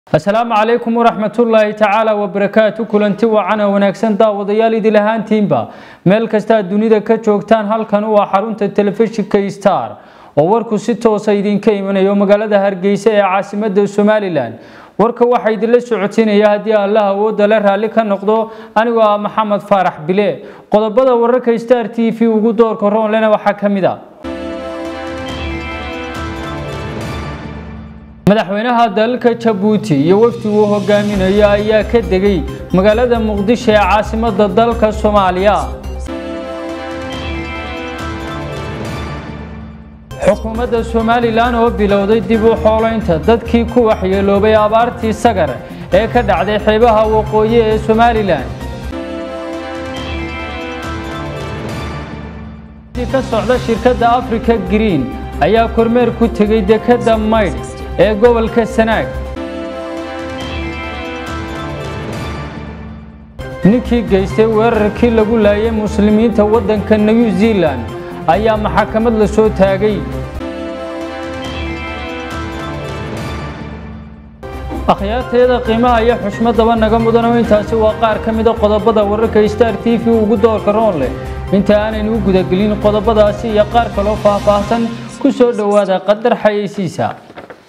asalaamu calaykum waraxmatullaahi tacaala wabarakaatu kulanti wacan oo wanaagsan daawadayaal idil ahaantiinba meel kastaad dunida ka joogtaan halkan waa xarunta telefishinka star oo warku si toosa idinka imanayo magaalada hargeysa ee caasimada somalilan warka waxaa idinla socotinaya haddii allah awooda le raalli ka noqdo anigoo ah maxamed faarax bile qodobada wararka star t v ugu doorka roonlena waxaa ka mid a madaxweynaha dalka jabuuti iyo wafdi uu hogaaminayo ayaa ka degay magaalada muqdisho ee caasimada dalka soomaaliya xukuumadda somalilan oo bilowday dib u xoolaynta dadkii ku waxyeeloobay abaartii sagar ee ka dhacday xeebaha waqooyi ee somalilan ka socda shirkadda africa green ayaa kormeer ku tegay dekadda maydh ee gobolka sanaag ninkii geystay weerarkii lagu laayay muslimiinta waddanka new zealand ayaa maxakamad la soo taagay akhyaarteeda qiimaha iyo xushmadaba naga mudano intaasi waa qaar ka mida qodobada wararka star t v ugu doorka roon leh inta aanaynu u gudagelin qodobadaasi iyo qaar kaloo faahfaahsan ku soo dhowaada qadar xayeysiisa